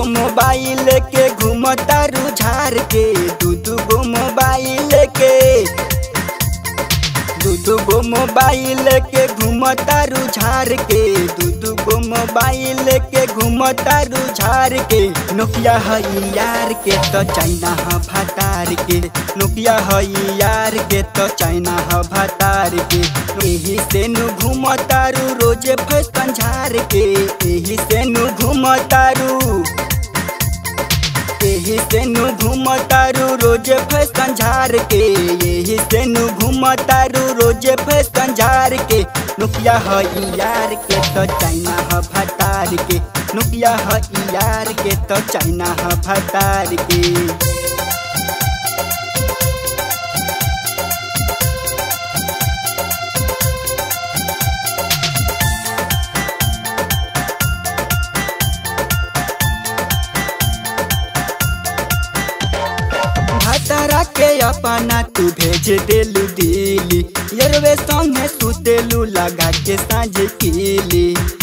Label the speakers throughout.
Speaker 1: mobile के घूमता रुझार के दू दू गो मोबाइल के दू दू गो मोबाइल के घूमता रुझार के दू दू गो मोबाइल के घूमता रुझार के नोकिया हई यार के तो चाइना ह भतार के नोकिया हई यार के तो चाइना ह भतार के एही से नु घूमतारू रोजे फैशन झार के एही से नु घूमतारू एही से नु घूमतारू रोजे फैशन झार के एही से नु घूमतारू रोजे फैशन झार के नुकिया हई यार के तो चाइना ह भतार के नुकिया हई यार के तो चाइना ह भतार के भतरा के अपना तू भेज देलू दिली यरवे संगे सुतेलू लगा के साँझ कीली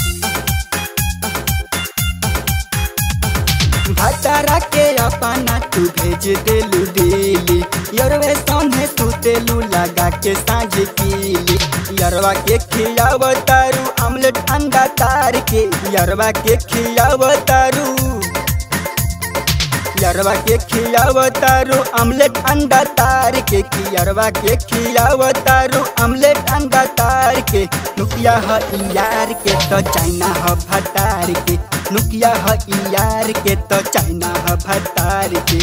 Speaker 1: भतरा के अपना तू भेज देलू दिली यरवे संगे सुतेलू लगा के साँझ कीली यरवा के खियाव तारू आमलेट अंडा तार के यरवा के खियाव तारू यरवा के खियाव तारू आमलेट अंडा तार के कियरवा के खियाव तारू आमलेट अंडा तार के नुकिया ह यार के तो चाइना ह भतार के नुकिया ह यार के तो चाइना ह भतार के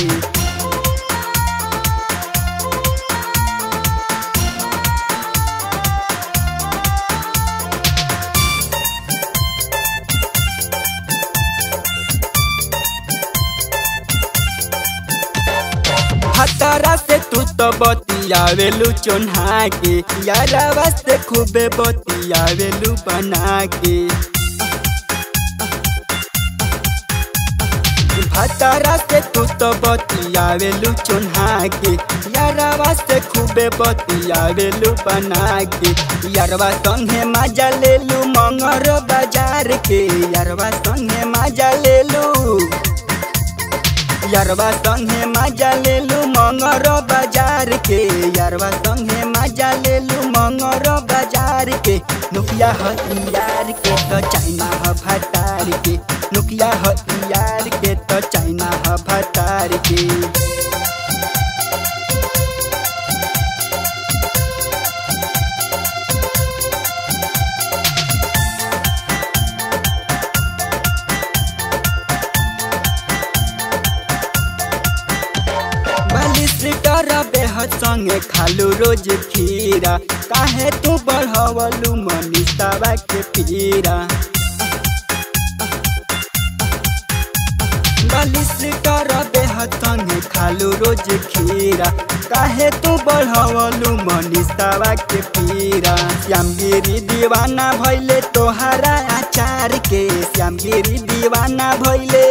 Speaker 1: हतारा से तू तो बतियावेलू चोन्हा के यारावा से खूबे बतियावेलू बना के भतारा से तू तो बतियावेलू चोन्हा के यारावा से खूबे बतियावेलू बना के यारवा संगे मजा लेलू मंगर बाजार के यारवा संगे मजा लेलू यारवा संगे मजा लेलू मंगर बाजार के यारवा संगे मजा लेलू मंगर बाजार के नुकिया ह यार के तो चाइना ह भतार के नुकिया ह यार के तो चाइना ह भतार के बालिस लीटर बेहद संगे खालू रोज खीरा काहे तू बढ़वलू मनीषावा के पीरा बालिस लीटर बेहद संगे खालू रोज खीरा काहे तू बढ़वलू मनीषावा के पीरा श्यामगिरी दीवाना भैले तोहरा आचार के श्यामगिरी दीवाना भैले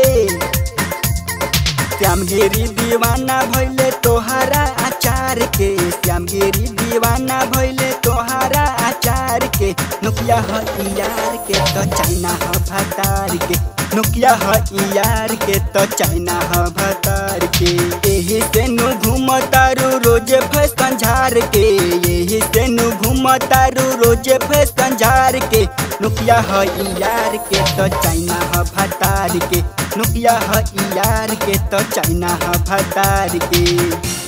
Speaker 1: श्यामगिरी दीवाना भैले तोहरा आचार के श्यामगिरी दीवाना भैले तोहरा आचार के नुकिया ह यार के तो चाइना ह भतार के नुकिया ह यार के तो चाइना ह भतार के एही से नु घूमतारू रोजे फैशन झार के एही से नु घूमतारू रोजे फैशन झार के नुकिया ह यार के तो चाइना ह भतार के नुकिया ह यार के तो चाइना ह भतार के